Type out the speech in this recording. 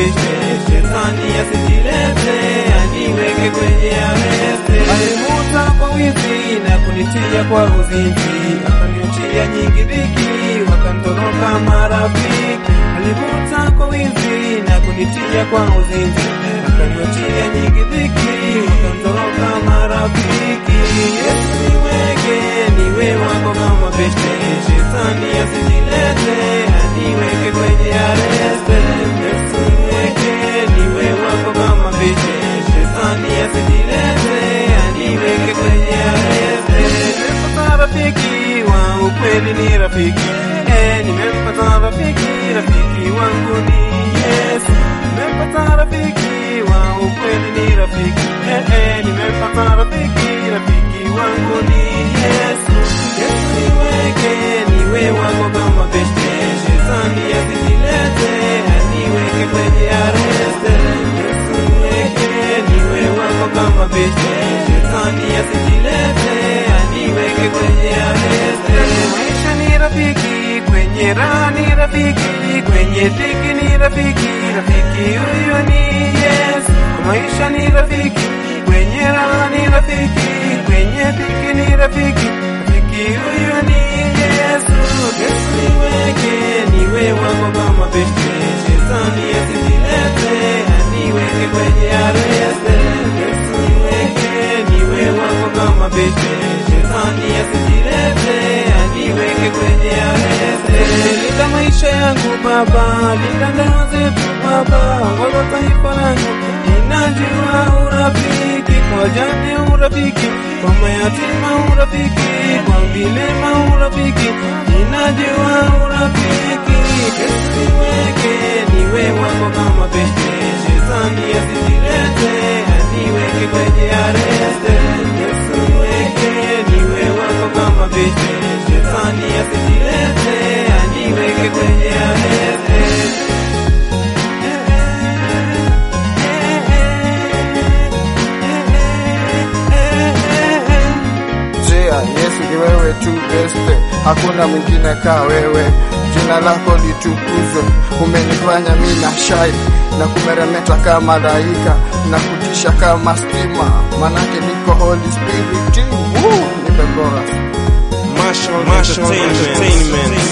mabeshte, shetani asijilete aniweke kwenye areste. Alivuta kwa wizi na kunitia kwa uzinzi, akaniuchia nyingi dhiki, wakantoroka marafiki. Alivuta kwa wizi na kunitia kwa uzinzi, akaniuchia nyingi dhiki, wakantoroka marafiki. Yesu niweke niwe wako kama beshte, shetani asijilete aniweke kwenye areste. Yesu niweke niwe wako kama beshte, shetani asijilete aniweke kwenye areste. Nimempata rafiki wa ukweli ni rafiki eh, nimempata rafiki, rafiki wangu ni Yesu. Nimempata rafiki wa ukweli ni rafiki eh, eh, nimempata rafiki, rafiki wangu ni Yesu. Yesu niweke niwe wako kama beshte, shetani asijilete aniweke kwenye areste. Yesu niweke niwe wako kama beshte, shetani asijilete aniweke kwenye areste. Maisha ni rafiki, kwenye raha ni rafiki, kwenye dhiki ni rafiki, rafiki huyo ni Yesu. Kwa maisha ni rafiki, kwenye raha ni rafiki, kwenye dhiki ni rafiki, rafiki huyo ni Yesu. Yesu niweke niwe wako kama beshte, shetani asijilete aniweke kwenye areste. Yesu niweke niwe wako kama beshte, shetani asijilete aniweke kwenye areste. Linda maisha yangu Baba, linda ndoa zetu Baba, ongoza taifa langu, ninajua urafiki kwa jane, urafiki kwa mayatima, urafiki kwa vilema, urafiki ninajua urafiki. Yesu niweke niwe wako kama beshte, shetani asijilete aniweke kwenye areste. Yesu niweke niwe wako kama beshte, shetani asijilete aniweke kwenye areste. Jia, Yesu ni wewe tu beste, hakuna mwingine kaa wewe. Jina lako litukuzwe, umenifanya mimi na shai na kumeremeta kama malaika na kutisha kama stima, manake niko Holy Spirit. Woo, nipe chorus. Marshall Entertainment.